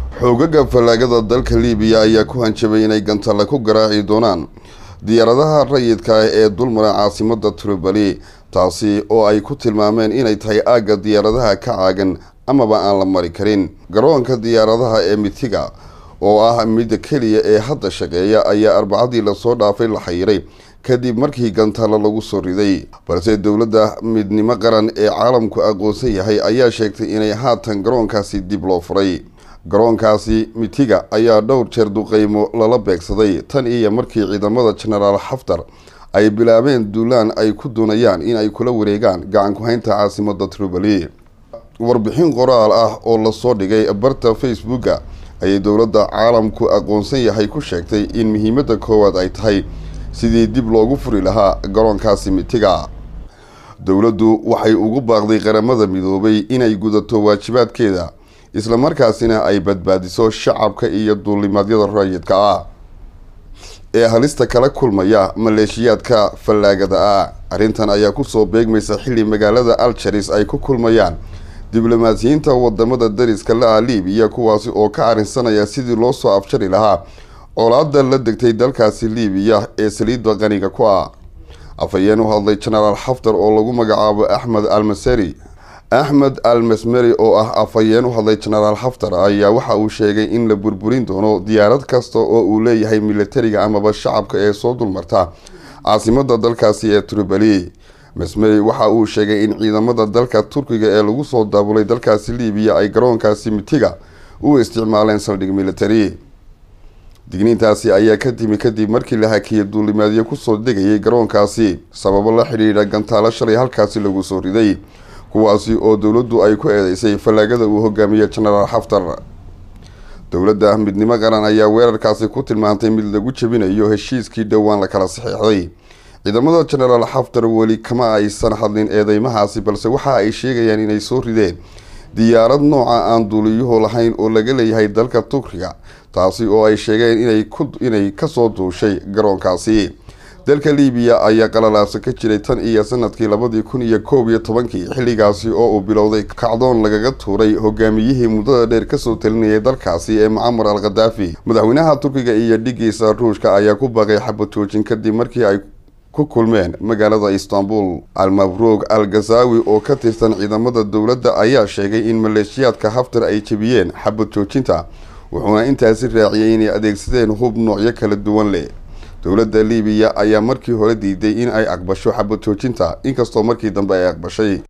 xoogaga fallaagada dalka liibiya ayaa ku hanjabay inay gantale ku garaaci doonaan diyaaradaha rayidka ah ee dulmara caasimada tripoli taasi oo ay ku tilmaameen inay tahay aagga diyaaradaha ka caagan amaba aan la mari karin garoonka diyaaradaha ee mitiga oo ah midda keliya ee hadda shaqeeya ayaa arbacadii lasoo dhaafay la xayiray kadib markii gantalo lagu soo riday balse dowladda midnimo qaran ee caalamku aqoonsan yahay ayaa sheegtay inay haatan garoonkaasi dib loo furay garoonkaasi mitiga ayaa dhowr jeer duqeymo lala beegsaday tan iyo markii ciidamada genaraal xaftar ay bilaabeen duulaan ay ku doonayaan in ay kula wareegaan gacan ku-haynta caasimada tripoli warbixin qoraal ah oo lasoo dhigay barta facebooka ayay dowladda caalamku aqoonsan yahay ku sheegtay in muhiimada koowaad ay tahay sidii dib loogu furi lahaa garoonkaasi mitiga dowladdu waxay ugu baaqday qaramada midoobay inay gudato waajibaadkeeda islamarkaasina ay badbaadiso shacabka iyo duulimaadyada rayidka ah ee halista kala kulmaya maleeshiyaadka fallaagada ah arrintan ayaa kusoo beegmaysa xilli magaalada aljaris ay ku kulmayaan diblomaasiyiinta wadamada dariska la-a liibiya kuwaasi oo ka arrinsanaya sidii loo soo afjari lahaa colaada la degtay dalkaasi liibiya ee saliidda qaniga ku ah afhayeen u hadlay genaraal xaftar oo lagu magacaabo axmed almaseri axmed al masmeri oo ah afhayeen u hadlay genaraal xaftar ayaa waxa uu sheegay in la burburin doono diyaarad kasta oo uu leeyahay militariga amaba shacabka ee soo dulmarta caasimada dalkaasi ee tripoli masmeri waxa uu sheegay in ciidamada dalka turkiga ee lagu soo daabulay dalkaasi liibiya ay garoonkaasi mitiga u isticmaaleen saldhig militari digniintaasi ayaa ka timi kadib markii la hakiyay duulimaadyo kusoo degayay garoonkaasi sababo la xidhiidha gantaalo shalay halkaasi lagu soo riday kuwaasi oo dowladdu ay ku eedeysay fallaagada uu hogaamiye genaraal xaftar dowladda midnimo qaran ayaa weerarkaasi ku tilmaantay mid lagu jebinayo heshiiskii dhowaan la kala saxeexday ciidamada genaraal xaftar weli kama aysan hadlin eedeymahaasi balse waxa ay sheegayaan inay soo rideen diyaarad nooca aan duuliyuhu lahayn oo laga leeyahay dalka turkiga taasi oo ay sheegeen inay kasoo duushay garoonkaasi dalka liibiya ayaa qalalaabsa ka jiray tan iyo sanadkii labadii kun iyo koob iyo tobankii xilligaasi oo uu bilowday kacdoon lagaga tuuray hogaamiyihii muddada dheer kasoo talinayay dalkaasi ee mucamar al khadaafi madaxweynaha turkiga iyo dhigiisa ruushka ayaa ku baaqay xabatoojin kadib markii ay ku kulmeen magaalada istanbul al-mabruug al ghazawi oo ka tirsan ciidamada dowladda ayaa sheegay in maleeshiyaadka haftar ay jebiyeen xabad joojinta wuxuuna intaasi raaciyay inay adeegsadeen hub noocyo kala duwan leh dowladda liibiya ayaa markii hore diiday in ay aqbasho xabad joojinta inkastoo markii dambe ay aqbashay